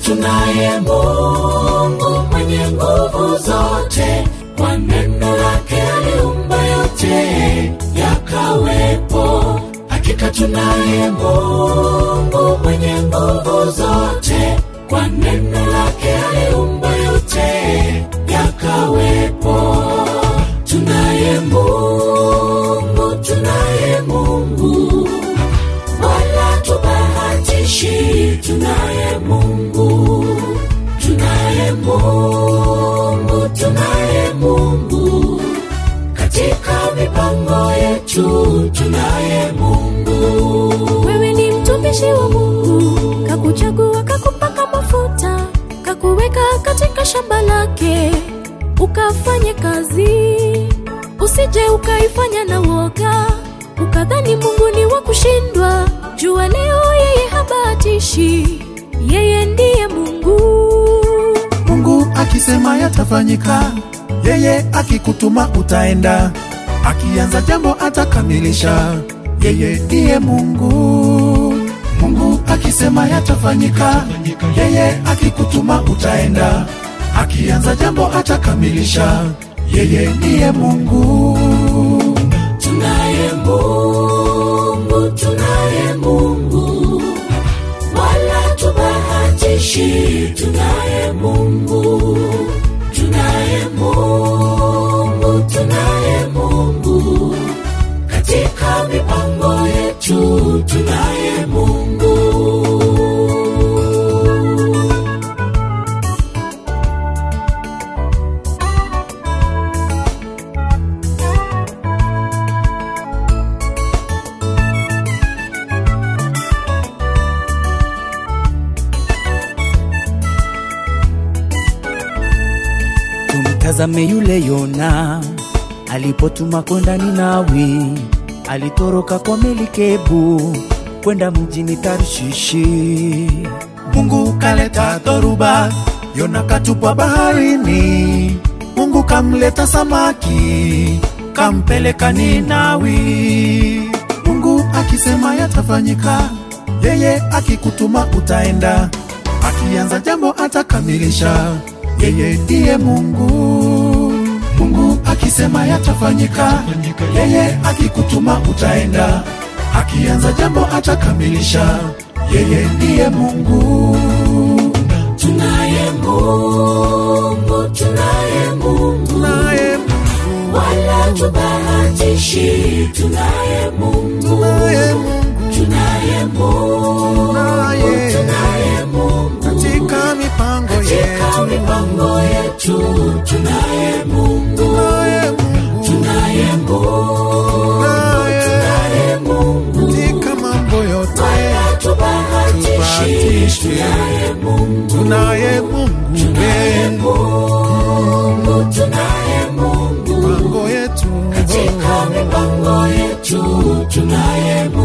tunaye Mungu mwenye nguvu zote, kwa neno lake aliumba yote yakawepo. Hakika tunaye Mungu mwenye nguvu zote, kwa neno lake aliumba yote yakawepo. Tunaye Mungu, tunaye Mungu, wala tubahatishi. Tunaye Mungu, tunaye Mungu, tunaye Mungu katika mipango yetu, tunaye Mungu. Wewe ni mtumishi wa Mungu, kakuchagua, kakupaka mafuta, kakuweka katika shamba lake, ukafanye kazi. Usije ukaifanya na woga, ukadhani Mungu ni wa kushindwa. Jua leo yeye habatishi, yeye ndiye Mungu. Mungu akisema yatafanyika, yeye akikutuma utaenda, akianza jambo atakamilisha, yeye ndiye Mungu. Mungu akisema yatafanyika, yeye akikutuma utaenda, akianza jambo atakamilisha, yeye ndiye Mungu. Tunaye Mungu, tunaye Mungu, wala tubahatishi. Tunaye Mungu, tunaye Mungu, tunaye Mungu katika mipango yetu, tunaye Mungu. Tumtazame yule Yona alipotuma kwenda Ninawi, alitoroka kwa melikebu kwenda mjini Tarshishi. Mungu kaleta dhoruba, Yona katupwa baharini. Mungu kamleta samaki, kampeleka Ninawi. Mungu akisema yatafanyika, yeye akikutuma utaenda, akianza jambo atakamilisha, yeye ndiye Mungu. Mungu akisema yatafanyika, yeye akikutuma utaenda, akianza jambo atakamilisha, yeye ndiye Mungu. Tunaye Mungu, tunaye Mungu, Naye Mungu, wala tubahatishi. Tunaye Mungu, naye Mungu, tunaye Mungu, Naye. tunaye Mungu katika mipango katika yetu, mipango yetu. Tunaye Mungu, naye Mungu, tunaye Mungu, naye tunaye Mungu katika mambo yote, wala tubahatishi. Tubahatishi. Tunaye Mungu, tunaye Mungu, tunaye we, Mungu, tunaye Mungu mambo yetu katika mipango yetu tunaye